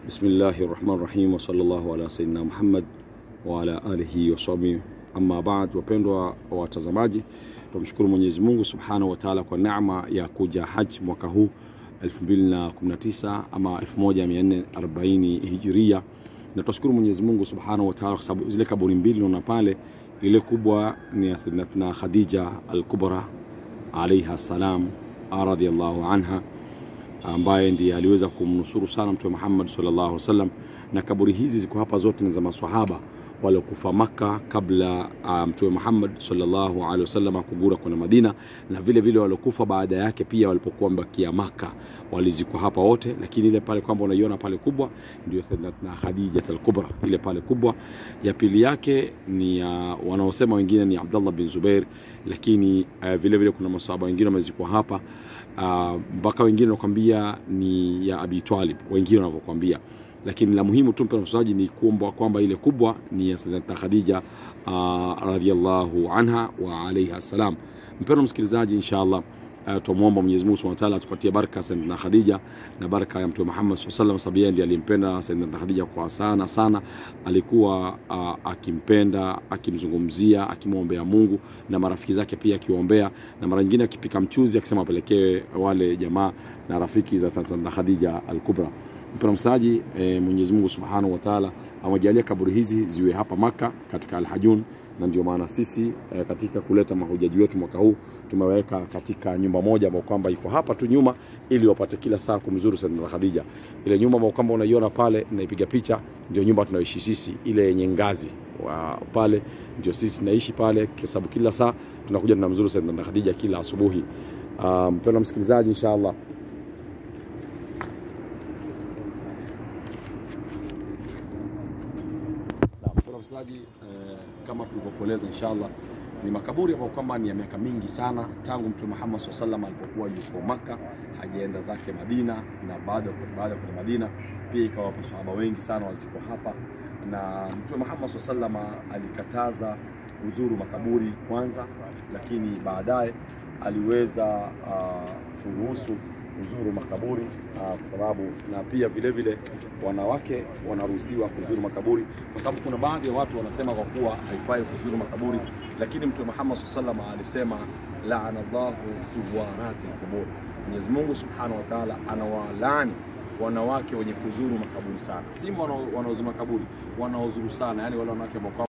Bismillahi rahmani rahim wa sallallahu ala sayyidina Muhammad wa ala alihi wa sahbihi amma baad. Wapendwa watazamaji, tumshukuru Mwenyezi Mungu subhanahu wa taala kwa neema ya kuja haji mwaka huu 2019 ama 1440 hijiria, na tunashukuru Mwenyezi Mungu subhanahu wa taala kwa sababu zile kaburi mbili naona pale, ile kubwa ni ya Sayyidatina Khadija al-Kubra alaiha salam radhiyallahu anha ambaye ndiye aliweza kumnusuru sana Mtume Muhammad sallallahu alaihi wasallam, na kaburi hizi ziko hapa zote ni za maswahaba waliokufa Makka kabla uh, Mtume Muhammad sallallahu alaihi wasallam kugura kwenda Madina, na vile vile waliokufa baada yake pia walipokuwa mbakia Makka walizikwa hapa wote, lakini ile pale kwamba unaiona pale kubwa ndio Sayyidatina Khadija al-Kubra, ile pale kubwa. Ya pili yake ni uh, wanaosema wengine ni Abdullah bin Zubair, lakini uh, vile vile kuna masahaba wengine wamezikwa hapa mpaka uh, wengine wanakwambia ni ya Abi Talib, wengine wanavyokwambia lakini la muhimu tu mpendwa msikilizaji ni kuomba kwamba ile kubwa ni ya Sayyidatina Khadija uh, radhiallahu anha wa alaiha salam. Mpendwa msikilizaji, inshallah uh, tumwomba Mwenyezi Mungu Subhanahu wa Ta'ala atupatie baraka Sayyidatina Khadija na baraka ya Mtume Muhammad sallallahu alaihi wasallam, sababu yeye ndiye alimpenda Sayyidatina Khadija kwa sana sana, alikuwa uh, akimpenda, akimzungumzia, akimwombea Mungu na marafiki zake pia akiombea, na mara nyingine akipika mchuzi akisema apelekee wale jamaa na rafiki za Sayyidatina Khadija al-Kubra. Mpendwa msaji e, Mwenyezi Mungu Subhanahu wa Ta'ala amejalia kaburi hizi ziwe hapa Maka katika Al-Hajun, na ndio maana sisi e, katika kuleta mahujaji wetu mwaka huu tumeweka katika nyumba moja ambayo kwamba iko hapa tu nyuma, ili wapate kila saa kumzuru Sayyidatina Khadija. Ile nyumba ambayo kwamba unaiona pale naipiga picha, ndio nyumba tunayoishi sisi, ile yenye ngazi wa pale ndio sisi tunaishi pale, kwa sababu kila saa tunakuja tunamzuru Sayyidatina Khadija kila asubuhi. Mpendwa um, msikilizaji, inshallah msikilizaji eh, kama tulivyokueleza inshallah ni makaburi ambayo kwamba ni ya miaka mingi sana tangu Mtume Muhammad SAW sallam alipokuwa yuko Maka hajaenda zake Madina, na baada baada ya kwenda Madina pia ikawa masahaba wengi sana waziko hapa, na Mtume Muhammad SAW sallam alikataza kuzuru makaburi kwanza, lakini baadaye aliweza uh, kuruhusu kuzuru makaburi uh, kwa sababu na pia vile vile wanawake wanaruhusiwa kuzuru makaburi, kwa sababu kuna baadhi ya watu wanasema kwa kuwa haifai kuzuru makaburi, lakini Mtume Muhammad sallallahu alaihi wasallam alisema laana Allahu zuwarati alqubur, Mwenyezi Mungu subhanahu wa ta'ala anawalani wanawake wenye kuzuru makaburi sana, si wanaozuru makaburi, wanaozuru sana, yani wale wanawake ambao